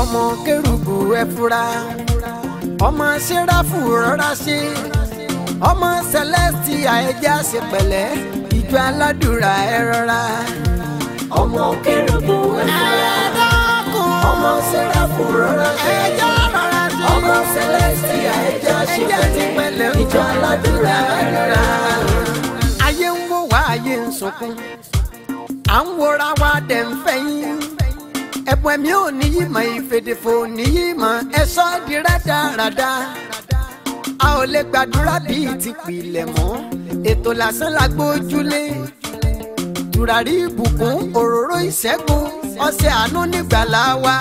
ọmọ kérubù ẹ fura ọmọ sẹ́ráfù rọra ṣe ọmọ celestia ẹja ṣe pẹ̀lẹ́ ìjọ aládùúrà ẹ rọra. ọmọ kérúbù ẹ̀fúra ọmọ sẹ́ráfù rọra ṣe ẹja rọra ṣe ọmọ celestia ẹja ṣe ẹja ṣe pẹ̀lẹ́ pẹ̀lẹ́ ìjọ aládùúrà ẹ rọra. ayé ń wò wá ayé ń sunkún à ń wòra wa dẹ̀ ń fẹ̀yìn ẹ̀bùn ẹ̀mí ò ní yí mọ̀ ìfèdèfò ní yí mọ̀ ẹ̀sọ́ di rádaràda a ò lè gbàdúrà bíi ti pilẹ̀ mọ́ ètò lásán la gbójúlé tùràrí ìbùkún òróró ìṣẹ́gun ọṣẹ àánú nígbàlá wa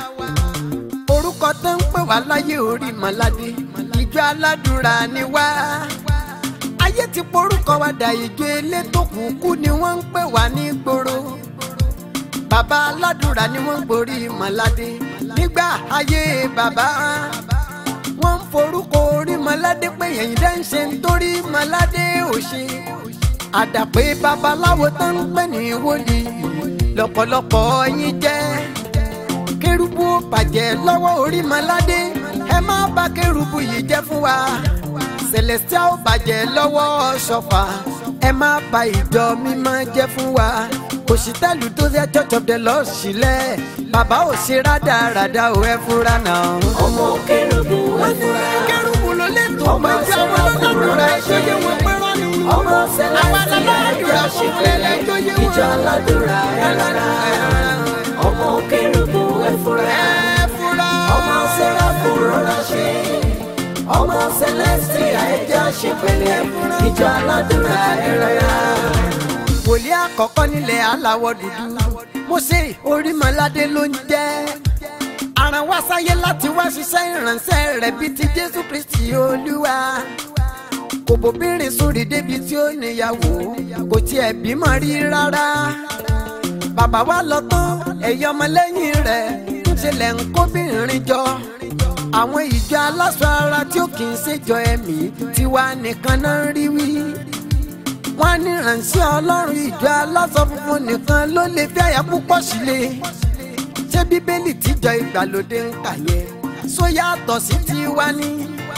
orúkọ tó ń pè wá láyé orí mọ́ládé ìjọ aládùúrà ni wá ayé ti porúkọ wa dà ìjọ elétò kúkú ni wọ́n ń pè wá ní gbòòrò bàbá aládùúrà ni wọ́n ń gborí mọ́ládé nígbà ayé bàbá wọ́n ń forúkọ orí mọ́ládé pé ẹ̀yìn dá ń ṣe nítorí mọ́ládé ò ṣe àdàpé babaláwo tó ń pè ní wòlíì lọ́pọ̀lọpọ̀ yín jẹ́ kérúbù ó bàjẹ́ lọ́wọ́ orí mọ́ládé ẹ má bà kérúbù yìí jẹ́ fún wa celestia ó bàjẹ́ lọ́wọ́ ṣọ̀fà ẹ má bà ìjọ mímọ́ jẹ́ fún wa òṣìtẹ́lù tó ṣe church of the lord sílẹ̀ bàbá ò ṣe rádaràda ò ẹ fúra náà. ọmọ kérúbù ẹ̀fúra kérúbù ló lè tó pẹ̀lú àwọn ọlọ́dúnrún ẹ̀ṣọ́ yẹ wọ́n pẹ́rọ́ ni. ọmọ celestia ẹja ṣe pẹ̀lẹ́ ìjọ aládùúrà ẹ rọra. ọmọ kérúbù ẹ̀fúra ẹ fúra. ọmọ sẹ́ráfù rọra ṣe ọmọ celestia ẹja ṣe pẹ̀lẹ́ ìjọ aládùúrà ẹ rọra. wòlíì àkọ́kọ́ nílẹ̀ aláwọ̀ dúdú Mósè Orímọládé ló ń jẹ́ aràn wá sáyé láti wá ṣiṣẹ́ ìránṣẹ́ rẹ̀ bíi ti Jésù Kristi Olúwa kò bóbìnrin sórí débi tí ó níyàwó kò tiẹ̀ bímọ rí rárá bàbá wa lọ tán ẹ̀yọ́ ọmọlẹ́yìn rẹ̀ ń ṣẹlẹ̀ ń kóbìnrin jọ àwọn ìjọ aláṣọ ara tí ó kì í ṣèjọ ẹ̀mí tiwa nìkan náà ń rí wí wọ́n ní ìránṣẹ́ ọlọ́run ìjọ aláṣọ funfun nìkan ló lè fi àyà púpọ̀ sílé ṣé bíbélì tíjọ ìgbàlódé ń kà yẹn só yàtọ̀ sí tiwa ní.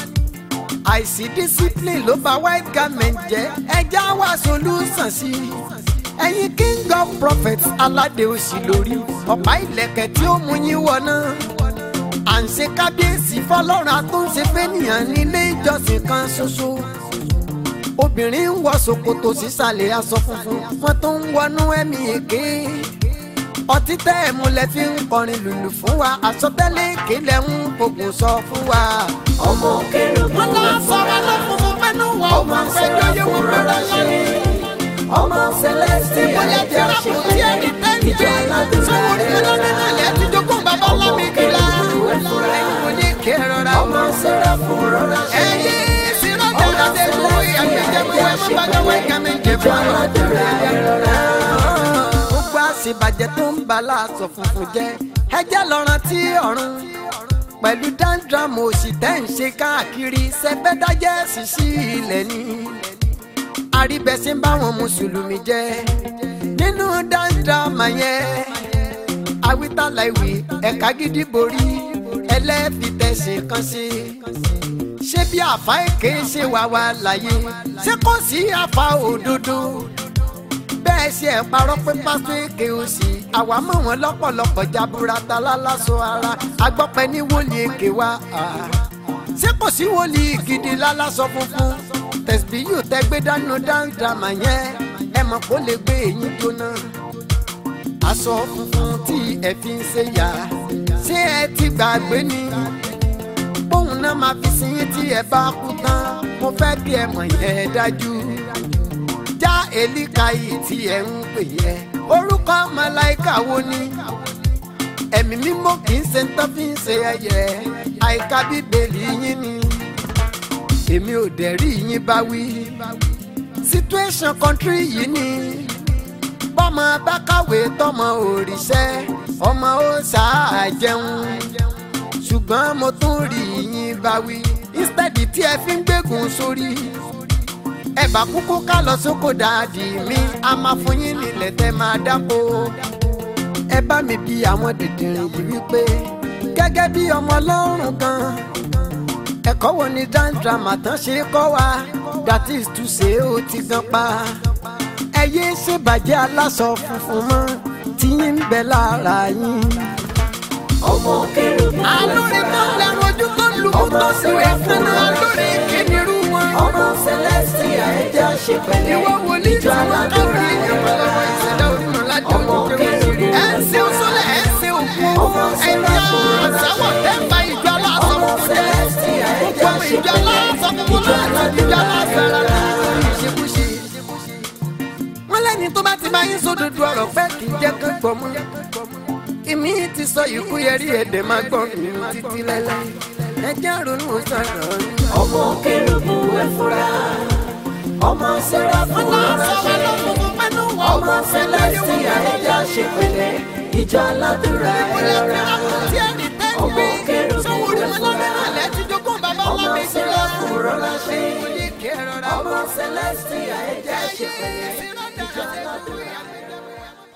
àìsí discipline ló bà white garment jẹ́ ẹja wá solution sí i. ẹ̀yin king of prophets aládé òsì lórí ọ̀pá ìlẹ̀kẹ̀ tí ó mú yín wọ̀ náà. à ń ṣe kábíyèsí fọlọ́run àtúnṣe fẹ́nìyàn nílé ìjọsìn kan ṣoṣo obìnrin ń wọ ṣòkòtò sísàlẹ̀ aṣọ funfun wọn tó ń wọnú ẹ̀mí èké ọtí tẹ́ ẹ̀ múlẹ̀ fi ń kọrin lùlù fún wa àsọtẹ́lẹ̀ èké lẹ̀ ń fògùn sọ fún wa. ọmọ kérúbù wọn náà sọ̀rọ̀ lọ́fùnfún pẹ́nu wọn ò ọmọ máa fẹ́ jọyé wọn sẹ́ráfù rọra bẹ̀rẹ̀ ṣe lọ́nìí. ọmọ celestia ìmọ̀lẹ̀ tí ẹja a ṣe kò tí ẹ̀ ní pẹ̀lẹ́ tẹ́ǹtì ìjọ aládùúrà sọ̀rọ̀ ẹ orí rọra. náà lẹ̀ ti jogún bàbá ọmọ ọlọ́mi kìlá. kérúbù ẹ̀fúra ẹ̀yin kò ní kí ẹ rọra ọmọ sẹ́ráfù rọra ṣe ẹ̀yin sírọ́jà lọ́dẹ lórí ẹ̀gbẹ́jẹ̀mú ẹ̀ má bàjẹ́ wẹ̀ kàmí jẹ̀ ìjọ fún ọ. aládùúrà ẹ rọra. gbogbo àṣìbàjẹ́ tó ń ba láàṣọ funfun jẹ́ ẹjẹ́ lọ́ràn tí ọ̀run pẹ̀lú dáńdrámù òsì tẹ́ ń ṣe káàkiri sẹ́fẹ́dájẹ́ sì sí ilẹ̀ ni àríbẹ̀sí ń bá wọn mùsùlùmí jẹ́ nínú dáńdrámù yẹn awítàlá ìwé ẹ̀ka gidi borí ẹlẹ́fìtẹ̀sí kan sí ṣé bí àfa èké ṣe wà wá láyé ṣé kò sí àfa òdodo bẹ́ẹ̀ ṣe ẹ̀ parọ́ pé pásítọ̀ èké o sì àwa mọ̀ wọ́n lọ́pọ̀lọpọ̀ jaburata lálásọ ara agbọ́pẹ́ ní wòlíì èké wa. ah. ṣé kò sí wòlíì gidi lálásọ funfun tẹ̀sí yóò tẹ́ gbé dánú dáńdàmà yẹn ẹ mọ̀ kó lè gbé eyín jóná. aṣọ funfun tí ẹ fi ń ṣe yá ṣé ẹ ti gbàgbé ni bóun náà máa fi sin yín tí ẹ bá kú tán mo fẹ́ kí ẹ mọ̀ yẹn dájú já èlíkà yìí tí ẹ ń pè yẹ orúkọ màláìka wo ni ẹ̀mí mímọ́ kì í ṣe ń tán fi ń ṣe ẹyẹ àìka bíbélì yín ni èmi ò dẹ̀ rí yín bá wí situation country yìí ni bọ́mọ bá kàwé tọmọ òrìṣẹ́ ọmọ ó sáà jẹun ṣùgbọ́n mo tún rí yín bá wí instead tí ẹ fi ń gbégun sórí ẹ bá kúkú ká lọ sóko dáàdì mi a máa fún yín nílẹ̀ tẹ́ máa dáko ẹ bá mi bi àwọn dìndìnrín yìí wípé gẹ́gẹ́ bí ọmọ ọlọ́run kan ẹ̀kọ́ wo ni dandrama tán ṣe kọ́ wa that is to say ó ti gan pa ẹ yé ṣèbàjẹ́ aláṣọ funfun mọ́ tí yín ń bẹ lára yín. ọmọ kérúbù alórí tó ń lẹ́nu ojú tó ń lu kó tó sì wẹ̀ fún un alórí kìnìún wọn. ọmọ celestia ẹja ṣe pẹ̀lẹ́ ìwọ wòlíì tí ìjọ wọ́n aládùúrà kárí ìyàwó lọ́wọ́ ìṣẹ̀dá òdùnnú láti Ọmọ ojú kérúbù. kéré. ẹ ń ṣe òṣòlẹ̀ ẹ ń ṣe òkú Ọmọ ẹ̀yà àṣàwọ̀ tẹ́ǹbà ìjọ aláṣọ ọmọ funfun jẹ́. celestia ẹja Gbogbo ṣe ìjọ pẹ̀lẹ́ aláṣọ funfun ìjọ láti ìjọ aláṣọ aládùúrà rárá ìṣekúṣe. wọ́n lẹ́ni tó bá ti bá yín sódodo ọ̀rọ̀ pẹ́ kì í jẹ́ kó gbọ́ mọ́. ìmí ti sọ ikú yẹrí èdè máa gbọ́ mi títí lẹ́lẹ́. ẹ jẹ́ ronú sọ̀rọ̀ yín. ọmọ kérúbù ẹfúra ọmọ sẹráfù ránṣẹ́ ọmọ celestia ẹja ṣe pẹ̀lẹ́ ìjọ aládùúrà ẹrọra ọmọ kérúbù ẹfúra ọmọ sẹráfù ránṣẹ́ ọmọ celestia ẹja ṣe pẹ̀lẹ́ ìjọ aládùúrà ẹrọra.